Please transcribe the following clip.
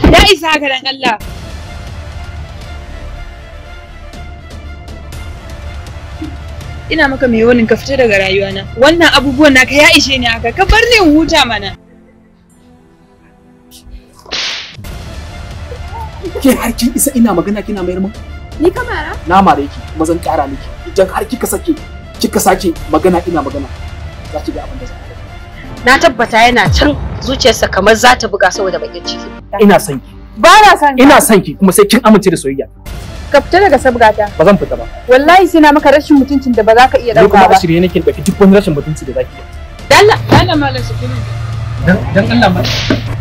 Ya isa haka dan Allah. Ina maka mai wani ka fita daga rayuwana. Wannan abubuwan naka ya ishe ni haka. Ka bar ni in huta mana. Ke har kin isa ina magana kina mayar mun? Ni kamara? Na mare ki kuma zan kara miki. Idan har kika sake kika sake magana ina magana za ki ga abin da za Na tabbata yana can zuciyarsa kamar za ta buga saboda bakin ciki. Ina son ki. Ba na son ka. Ina son ki kuma sai kin amince da soyayya. Ka fita daga sabgata. Ba zan fita ba. Wallahi sai na maka rashin mutuncin da ba za ka iya Ni kuma dauka a ba. shirye nake ɗauki duk wani rashin mutunci da zaki yi. Dalla, dalla malam su kuma. Dan dan Allah ma